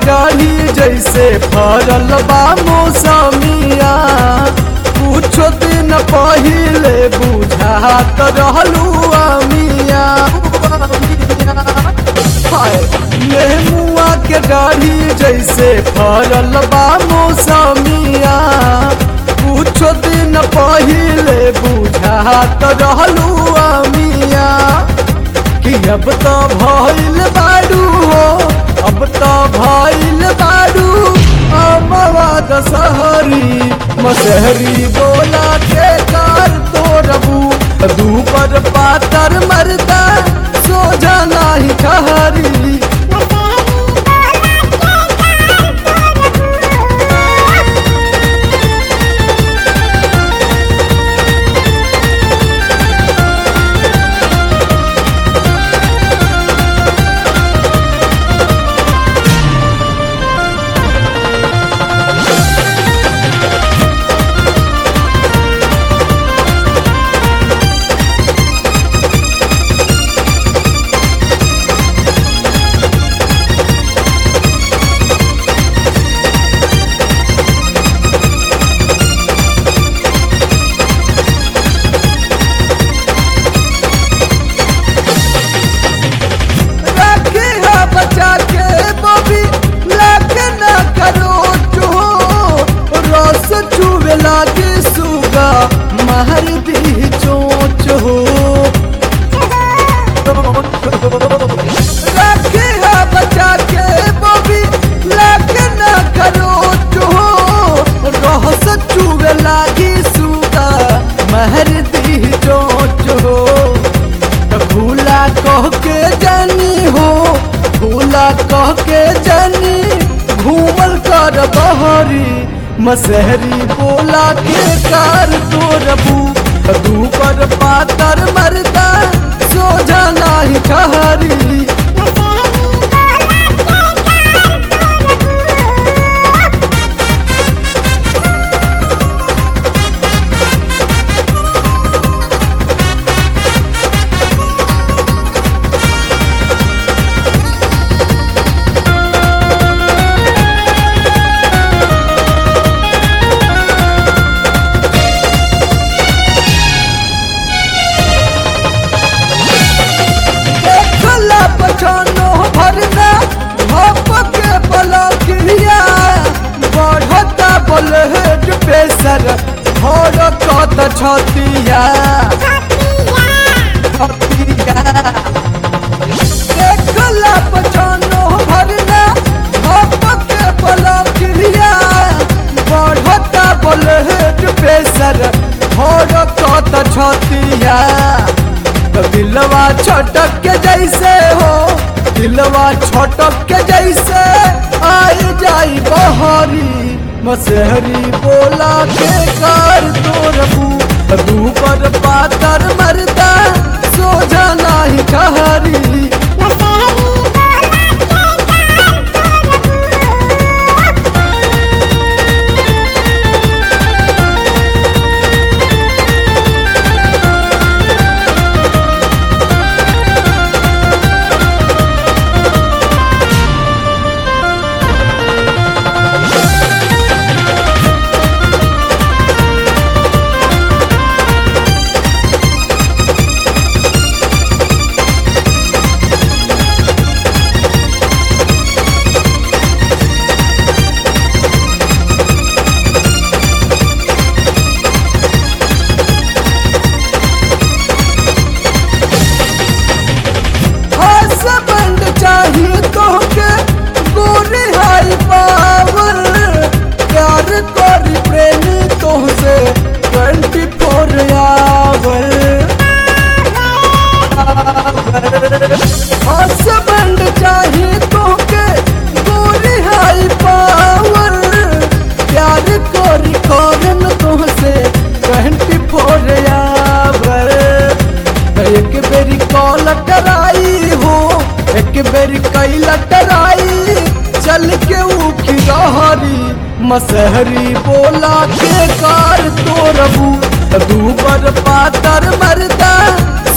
डाढ़ी जैसे फरल बा मौसमिया कुछो दिन पहिले बुझात रहलू अमिया हाय नेमुआ के डाढ़ी जैसे फरल बा मौसमिया कुछो दिन पहिले बुझात रहलू अमिया कि अब तो भइल बाडू हो अब तो भइल बाडू अमवा दशहरी मसहरी बोला के कार तोरबू दू पर पातर मरदा सोझा नाही ठहरी रखे है बचा के बबी लेके न करो जो रस चुवे लागे सुगा महर दी चोच हो रखे है बचा के बबी लेके न करो जो रस चुवे लागे सुगा महर दी चोच हो भूला कह के जानी हो भूला कह के जानी घूमल कर बहरी मसहरी बोला के कार तोरबू दू पर पातर मरदा सोझा नाही ठहरी देखला पछानो भरना भप के पलकिया बढ़ता बलहेड पेसर भर कत छतिया छतिया देखला पछानो भरना भप के पलकिया बढ़ता बलहेड पेसर भर कत छतिया तो दिलवा छटक के जैसे हो दिलवा छटक के जैसे आई जाई बहरी मसहरी बोला के कार तोरबू दू पर पातर मरदा सोझा नाही ठहरी हसबैंड चाहिए तोहके गोरी हाई पावर प्यार करी प्रेमी तोहसे ट्वेंटी फोर आवर हसबैंड चाहिए तोहके गोरी हाई पावर प्यार करी करन तोहसे ट्वेंटी फोर आवर एक बेरी कॉल कराई हो एक बेरी कैल कराई चल के उखी रहरी मसहरी बोला के कार तोरबू दू पर पातर मरदा